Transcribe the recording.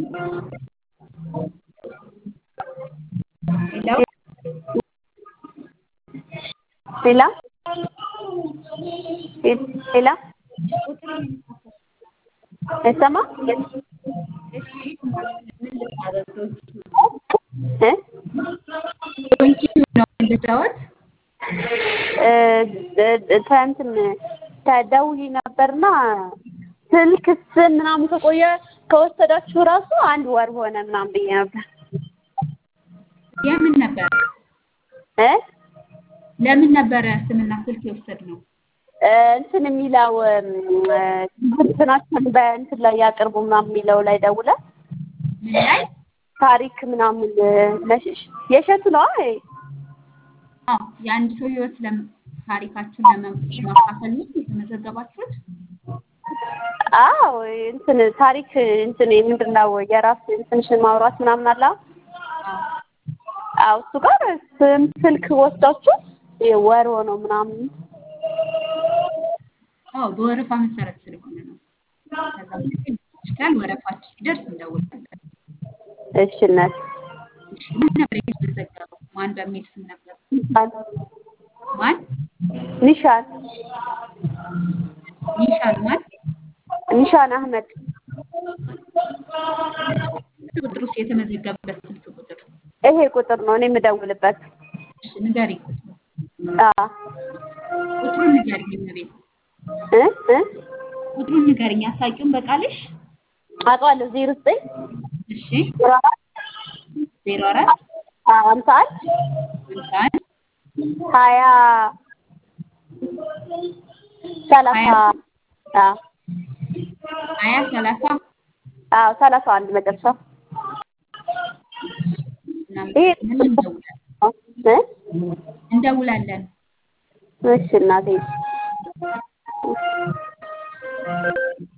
ሄሎ ሌላ ሌላ አይሰማ እ ነው ልጫወት እንትን ተደውዬ ነበርና ስልክ ስም ምናምን ከቆየ ከወሰዳችሁ ራሱ አንድ ወር ሆነ ምናምን ብዬ ነበር የምን ነበር እ ለምን ነበረ ስምና ስልክ የወሰድነው? እንትን የሚለው እንትናችን በእንትን ላይ ያቅርቡ ምናምን የሚለው ላይ ደውለ ምን ላይ ታሪክ ምናምን ለሽሽ የሸቱ ነው አይ አዎ የአንድ ሰው ህይወት ለም ታሪካችሁን ለማካፈል ነው የተመዘገባችሁት? አዎ እንትን ታሪክ እንትን ምንድን ነው የራስ እንትንሽን ማውራት ምናምን አለ አዎ እሱ ጋር ስም ስልክ ወስዳችሁ ወር ሆነው ምናምን አዎ በወረፋ መሰረት ስለሆነ ነው። ከዛ ውጭ ይችላል ወረፋችሁ ሲደርስ እንደውላለን። እሺ እናት እሺ ምን ነበር የተመዘገበው? ማን በሚል ስም ነበር? ማን? ኒሻን ኒሻን ማን? ኒሻን አህመድ ቁጥር ውስጥ የተመዘገበበት ስልክ ቁጥር ይሄ ቁጥር ነው እኔ የምደውልበት። እሺ ንገሪኝ ቁጥሩ አዎ ቁጥሩን ንገሪኝ እመቤት እ እ ቁጥሩን ንገሪኝ አሳቂውን በቃልሽ አውቀዋለሁ ዜሮ ዘጠኝ እሺ ዜሮ አራት ዜሮ አራት ሀምሳ አንድ ሃምሳ አንድ ሀያ ሰላሳ ሀያ አዎ ሀያ ሰላሳ አዎ ሰላሳ አንድ መጨረሻ እናመሰግናለን እንደውላለን እ እንደውላለን እሺ እናቴ